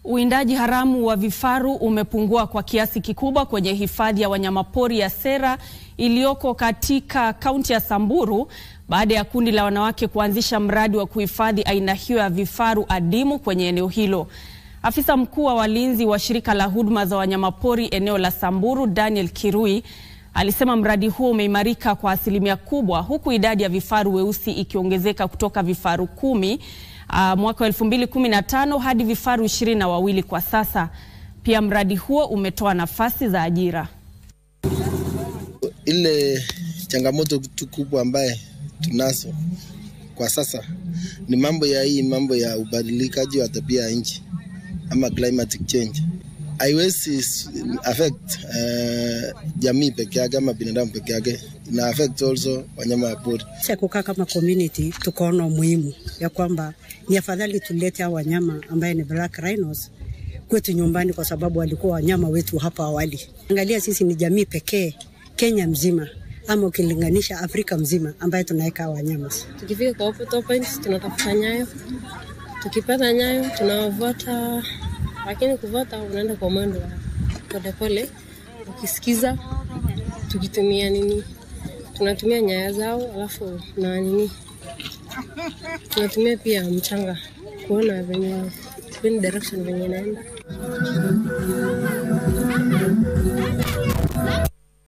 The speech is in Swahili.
Uwindaji haramu wa vifaru umepungua kwa kiasi kikubwa kwenye hifadhi ya wanyamapori ya Sera iliyoko katika kaunti ya Samburu baada ya kundi la wanawake kuanzisha mradi wa kuhifadhi aina hiyo ya vifaru adimu kwenye eneo hilo. Afisa mkuu wa walinzi wa shirika la huduma za wanyamapori eneo la Samburu, Daniel Kirui, alisema mradi huo umeimarika kwa asilimia kubwa huku idadi ya vifaru weusi ikiongezeka kutoka vifaru kumi uh, mwaka wa 2015 hadi vifaru ishirini na wawili kwa sasa. Pia mradi huo umetoa nafasi za ajira. Ile changamoto tu kubwa ambaye tunazo kwa sasa ni mambo ya hii mambo ya ubadilikaji wa tabia ya nchi ama climatic change. Haiwezi affect uh, jamii peke yake ama binadamu peke yake, ina affect also wanyama wa pori. Sasa kukaa kama community, tukaona umuhimu ya kwamba ni afadhali tulete hao wanyama ambaye ni black rhinos kwetu nyumbani, kwa sababu walikuwa wanyama wetu hapa awali. Angalia, sisi ni jamii pekee Kenya mzima ama ukilinganisha Afrika mzima ambaye tunaweka wanyama. Tukifika kwa Opto Point tunatafuta nyayo, tukipata nyayo tunawavuata, lakini kuvuata unaenda kwa mwendo wa polepole, ukisikiza, tukitumia nini, tunatumia nyaya zao, alafu na nini, tunatumia pia mchanga kuona venye direction venye inaenda.